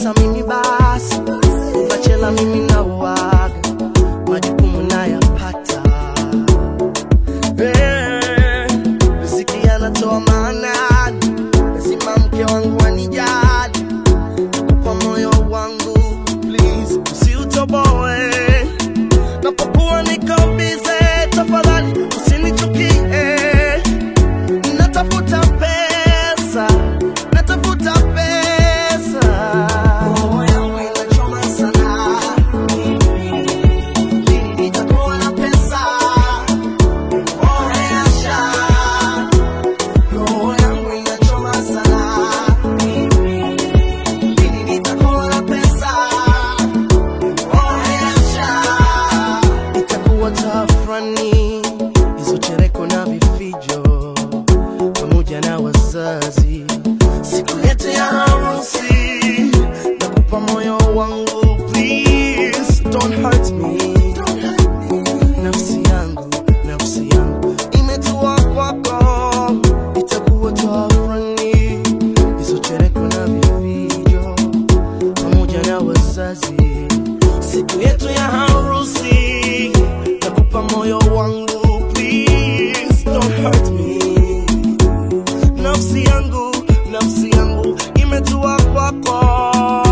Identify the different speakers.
Speaker 1: ukiniacha mimi basi bachela mimi na uaga majukumu nayapata Eh, riziki anatoa maanani lazima mke wangu anijali kwa moyo wangu please usiutoboe napokuwa niko bize tafadhali usinichukie natafuta pesa natafuta pesa roho yangu inachoma sana lini nitakuwa na pesa oresha roho yangu inachoma sana lini nitakuwa na pesa oresha itakuwa tafrani hizo chereko na vifijo pamoja na wazazi siku yetu ya harusi nakupa moyo wangu please don't hurt me nafsi yangu nafsi yangu imetua kwako itakuwa tafrani hizo chereko na vifijo pamoja na wazazi siku yetu ya harusi nakupa moyo wangu please don't hurt me nafsi yangu nafsi yangu imetua kwako